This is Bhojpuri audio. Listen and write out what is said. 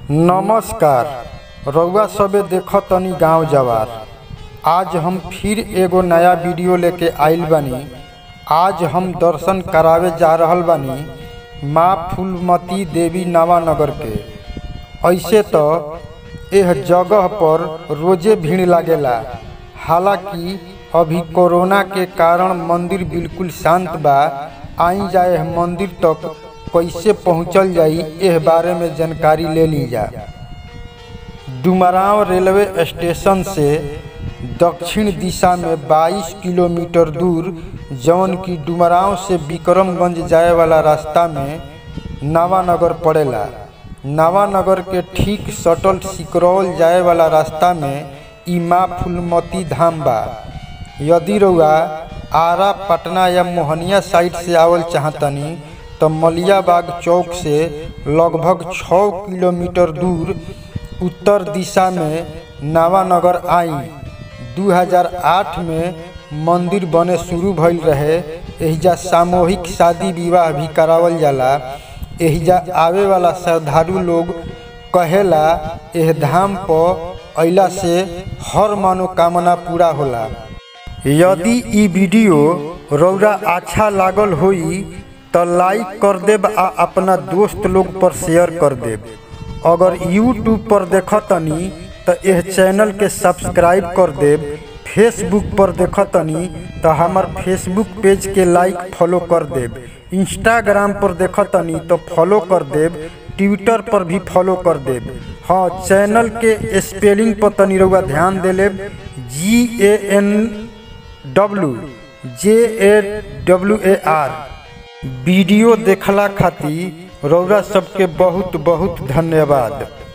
नमस्कार रउआ सभे देखतनी गांव जवार आज हम फिर एगो नया वीडियो लेके आइल बानी आज हम दर्शन करावे जा रहल बानी माँ फूलमती देवी नवानगर के ऐसे तो एह जगह पर रोजे भीड़ लागेला हालांकि अभी कोरोना के कारण मंदिर बिल्कुल शांत बा आई जाए मंदिर तक कैसे पहुँचल जाई एह बारे में जानकारी ले ली जा डुमरांव रेलवे स्टेशन से दक्षिण दिशा में 22 किलोमीटर दूर जौन की डुमरांव से विक्रमगंज जाए वाला रास्ता में नावानगर पड़ेला नावानगर के ठीक सटल सिकरौल जाए वाला रास्ता में ई माँ फूलमती धाम बा यदि रउआ आरा पटना या मोहनिया साइड से आवल चाहतनी तो मलियाबाग चौक से लगभग छः किलोमीटर दूर उत्तर दिशा में नावानगर आई 2008 में मंदिर बने शुरू भइल रहे एहिजा सामूहिक शादी विवाह भी करावल जाला एहिजा आवे वाला श्रद्धालु लोग कहेला एह धाम पर अइला से हर मनोकामना पूरा होला यदि ई वीडियो रौरा अच्छा लागल होई तो लाइक कर देब आ अपना दोस्त लोग पर शेयर कर देब अगर यूट्यूब पर देखतनी तो यह चैनल के सब्सक्राइब कर देब फेसबुक पर देखतनी तो हमार फेसबुक पेज के लाइक फॉलो कर देब इंस्टाग्राम पर देखतनी तो फॉलो कर देब ट्विटर पर भी फॉलो कर देब हाँ चैनल के स्पेलिंग पर तनी रउआ ध्यान दे लेब जी ए एन डब्लू जे A W A R video देखला खातिर रौरा सबके बहुत बहुत धन्यवाद